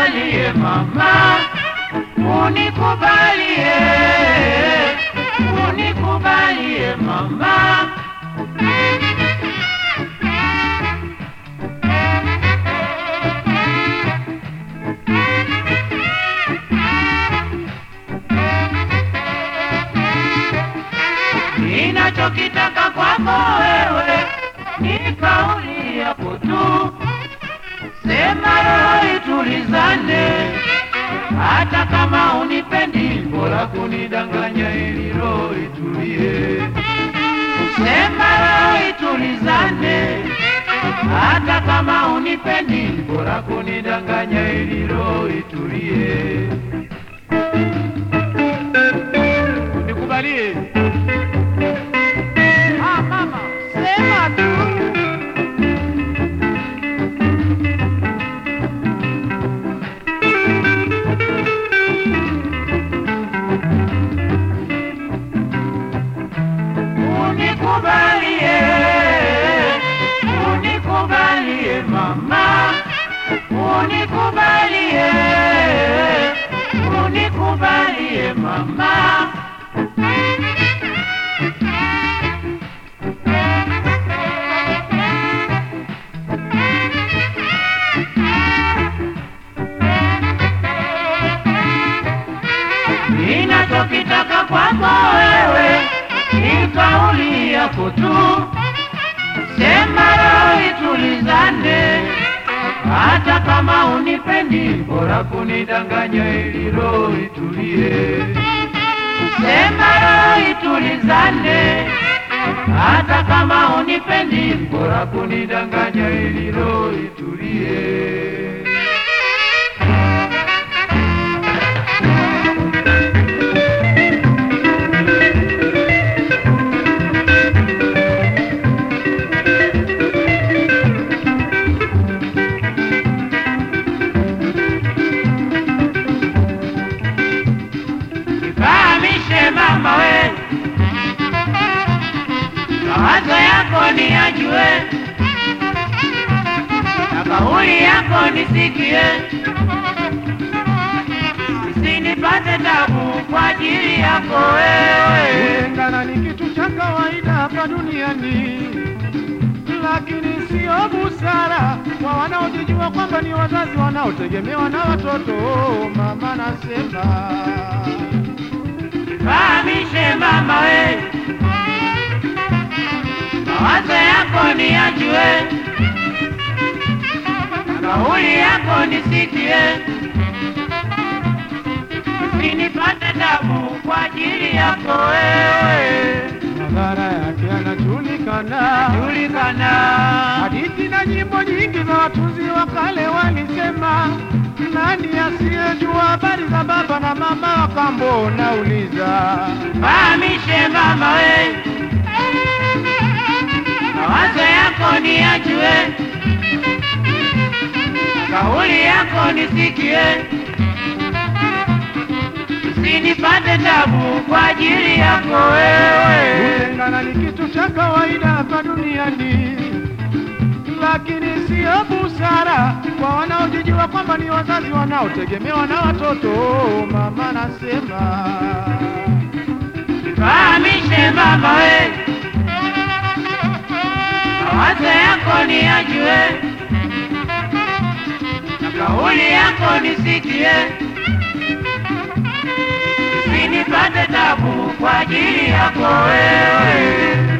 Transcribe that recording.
unikubalie mama, unikubalie, unikubalie mama. Ninachokitaka kwako wewe ni kauli yako tu, sema roho itulizane, hata kama unipendi, bora kunidanganya ili roho itulie. Sema roho itulizane, hata kama unipendi, bora kunidanganya ili roho itulie. Nikubalie. Ah, mama, sema tu. Unikubalie, unikubalie mama, unikubalie, unikubalie mama. Ninachokitaka kwako wewe ni kauli yako tu, sema roho itulizane, hata kama unipendi, bora kunidanganya ili roho itulie. Sema roho itulizane, hata kama unipendi, bora kunidanganya ili roho itulie. Fahamishe mama we, mawazo yako ni yajue, na kauli yako nisikie, usinipate tabu kwa ajili yako wewe. Kutengana ni kitu cha kawaida hapa duniani, lakini sio busara kwa wanaojijua kwamba ni wazazi wanaotegemewa na watoto. Mama nasema Fahamishe mama we, mawazo yako ni yajue, na kauli yako nisikie, usinipate tabu kwa ajili yako wewe. madhara yake yanajulikana. Julikana, Hadithi na nyimbo nyingi za watunzi wa kale walisema, nani asiyejua habari za baba na mama wa kambo? Nauliza, fahamishe mama we, mawazo yako ni yajue, kauli yako nisikie, usinipate tabu kwa ajili yako wewe. kutengana ni kitu cha kawaida hapa duniani, lakini sio busara kwa wanaojijua kwamba ni wazazi wanaotegemewa na watoto. Mama nasema Fahamishe mama we, mawazo yako ni yajue, na kauli yako nisikie, usinipate tabu kwa ajili yako wewe.